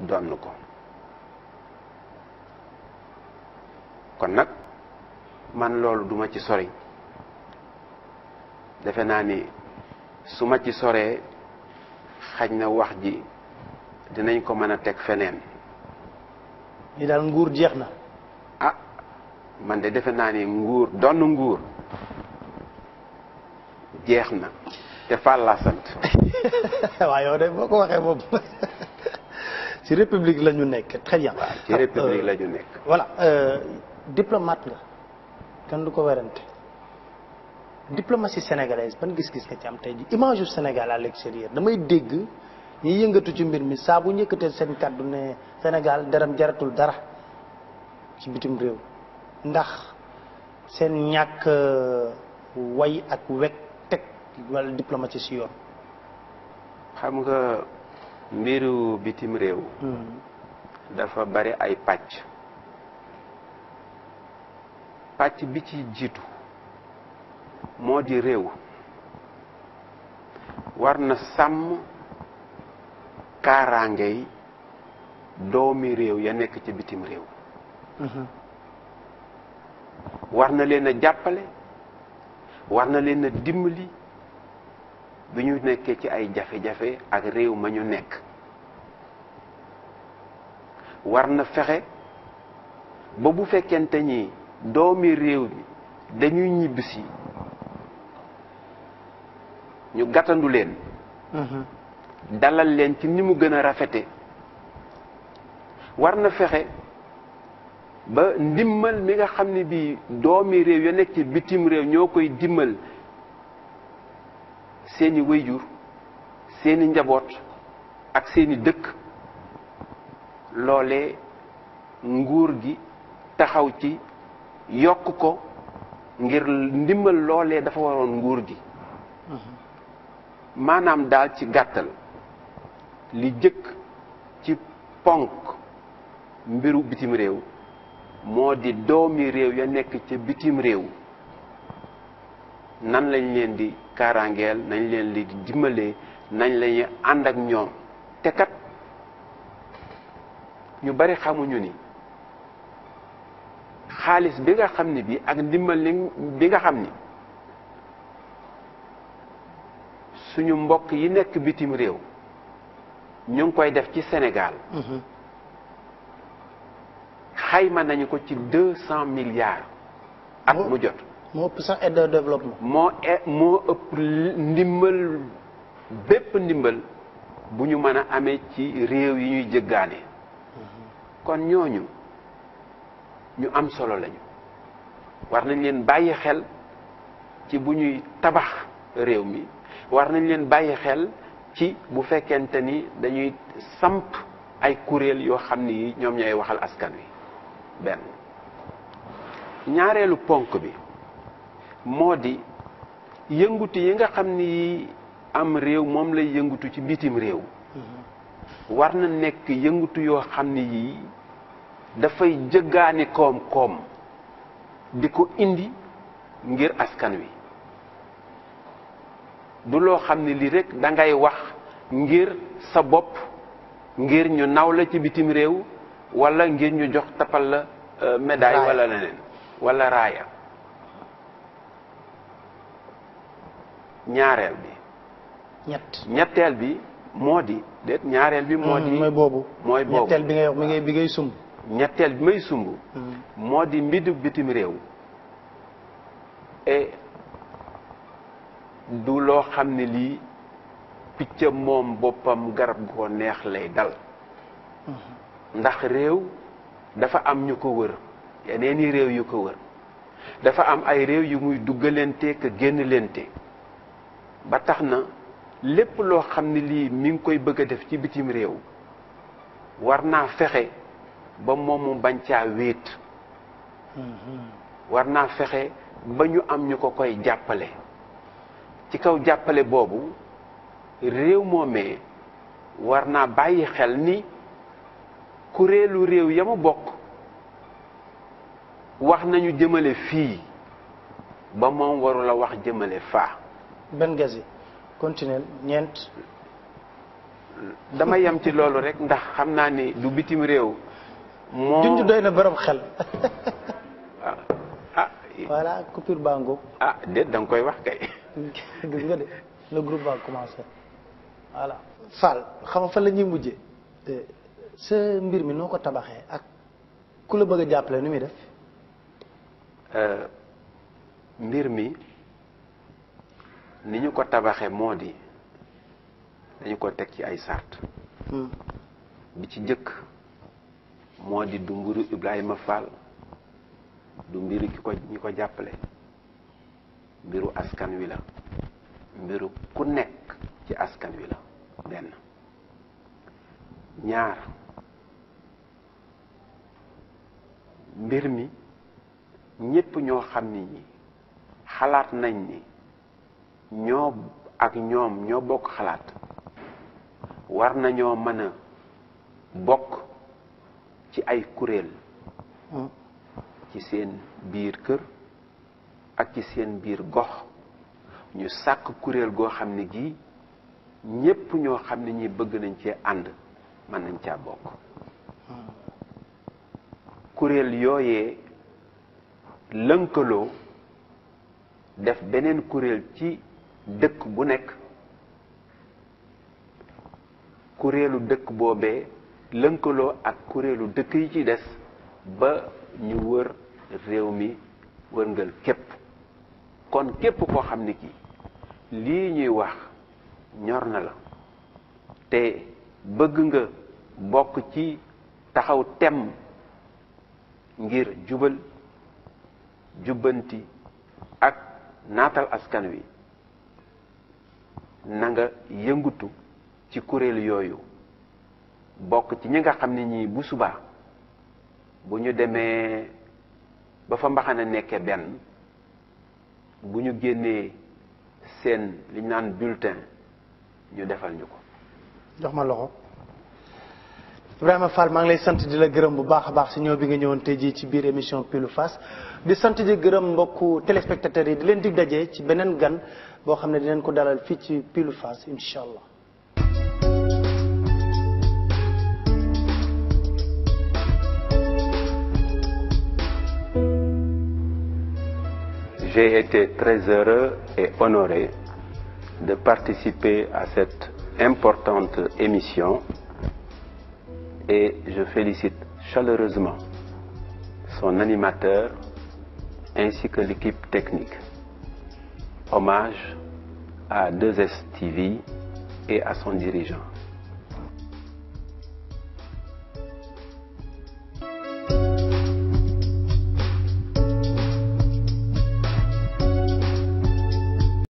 donn ko kon nag man loolu duma ci sori defe naa ni su ma ci soree xaj na wax ji dinañ ko mën a teg feneen ni daal nguur jeex na ah man de defe naa ni nguur donn nguur jeex na te Fall laa sant waaw yow de boo ko waxee moom ci république la ñu nekk très bien. ci république la ñu nekk. voilà diplomate nga kenn du ko werante diplomatie sénégalaise ban gis-gis nga ci am tey ji image yu Sénégal à l'extérieur damay dégg ñi yëngatu ci mbir mi saa bu njëkkatee seen kàddu ne Sénégal deram jaratul dara ci bitim réew ndax seen ñàkk way ak wekk teg wala diplomatie si yoon. xam nga mbiru bitim réew. dafa bari ay pàcc. pàcc bi ci jiitu moo di réew war na sàmm kaaraangey doomi réew ya nekk ci bitim réew. war na leen a jàppale war na leen a dimbali. bi ñu nekkee ci ay jafe-jafe ak réew ma ñu nekk war na fexe ba bu fekkente ni doomi réew mi dañuy ñibbisi ñu gàttandu leen dalal leen ci ni mu gën a rafete war na fexe ba ndimmal mi nga xam ne bii doomi réew ya nekk ci bitim réew ñoo koy dimmal seeni wéyjur seeni njaboot ak seeni dëkk loole nguur gi taxaw ci yokk ko ngir ndimbal loolee dafa waroon nguur gi maanaam daal ci gàttal li jëkk ci ponk mbiru bitim réew moo di doomi réew ya nekk ca bitim réew nan lañ leen di kaaraangeel nañ leen di dimbalee nañ lañuy ànd ak ñoom te kat ñu bari xamuñu ni xaalis bi nga xam ni bi ak ndimbal bi nga xam ni suñu mbokk yi nekk bitim réew ñu ngi koy def ci Sénégal xayma nañu ko ci deux cent milliards at mu jot moo ëpp sax aide de développement. moo moo ëpp ndimbal bépp ndimbal bu ñu mën a amee ci réew yi ñuy jëggaane kon ñooñu ñu am solo lañu war nañ leen bàyyi xel ci bu ñuy tabax réew mi war nañ leen bàyyi xel ci bu fekkente ni dañuy samp ay kuréel yoo xam ni ñoom ñooy waxal askan wi benn ñaareelu ponk bi moo di yëngutu yi nga xam ni am réew moom lay yëngutu ci bitim réew war na nekk yëngutu yoo xam ni yii dafay jëggaani koom-koom di ko indi ngir askan wi du loo xam ne lii rek da ngay wax ngir sa bopp ngir ñu naw la ci bitim réew wala ngir ñu jox tapal la médaille wala leneen wala raaya ñaareel bi ñett ñetteel bi moo di déet ñaareel bi moo di mooy boobu mooy boobu ñetteel bi ngay wax mi ngay bi ngay sumb ñetteel bi may sumb moo di mbidu bitim réew et du loo xam ne lii picc moom boppam garab gu ko neex lay dal ndax réew dafa am ñu ko wër yeneeni réew yu ko wër dafa am ay réew yu muy duggalante ka génn lente ba tax na lépp loo xam ne lii mi ngi koy bëgg a def ci bitim réew war naa fexe ba moom mu bañ caa wéet war naa fexe ba ñu am ñu ko koy jàppale ci kaw jàppale boobu réew moomee war naa bàyyi xel ni kuréelu réew ya mu bokk wax nañu jëmale fii ba moom warul a wax jëmale faa benn gaz yi continuel ñeent dama yem ci loolu rek ndax xam naa ni du bitim réew moo junj doy na borom xel ah ah voilà coupure baa ngoog ah déet da nga koy wax kay gis nga de le groupe va commencer voilà Fall xam nga fan la ñuy mujjee sa mbir mi noo ko tabaxee ak ku la bëgg a jàppale nu muy def Euh, mbir mi ni ñu ko tabaxee moo di dañu ko teg ci ay sart Hmm. bi ci njëkk moo di du mbiru Ibrahima Fall du mbiru ki ko ñi ko jàppale mbiru askan wi la mbiru ku nekk ci askan wi la benn ñaar mbir mi ñépp ñoo xam ni ñi xalaat nañ ni ñoo ak ñoom ñoo bokk xalaat war nañoo mën a bokk ci ay kuréel Hmm. ci seen biir kër ak ci seen biir gox ñu sàkk kuréel goo xam ne gii ñépp ñoo xam ne ñi bëgg nañ cee ànd mën nañ caa bokk kuréel yooyee lënkaloo def beneen kuréel ci dëkk bu nekk kuréelu dëkk boobee lënkaloo ak kuréelu dëkk yi ci des ba ñu wër réew mi wërngal képp kon képp koo xam ne kii lii ñuy wax ñor na la te bëgg nga bokk ci taxaw tem ngir jubal jubbanti ak naatal askan wi na nga yëngutu ci kuréel yooyu bokk ci ñi nga xam ne ñii bu subaa bu ñu demee ba fa mbaxana nekkee benn bu ñu génnee seen li ñu naan bulletin ñu defal ñu ko jox ma loxo Ibrahima Fall maa ngi lay sant di la gërëm bu baax a baax si ñëw bi nga ñëwoon tey jii ci biir émission Pile ou Face di sant di gërëm mbokku téléspectateurs yi di leen dig daje ci beneen gan boo xam ne dinañ ko dalal fii ci Pile ou Face incha allah. J'ai été très heureux et honoré de participer à cette importante émission et je félicite chaleureusement son animateur ainsi que l'équipe technique. Hommage à 2STV et à son dirigeant.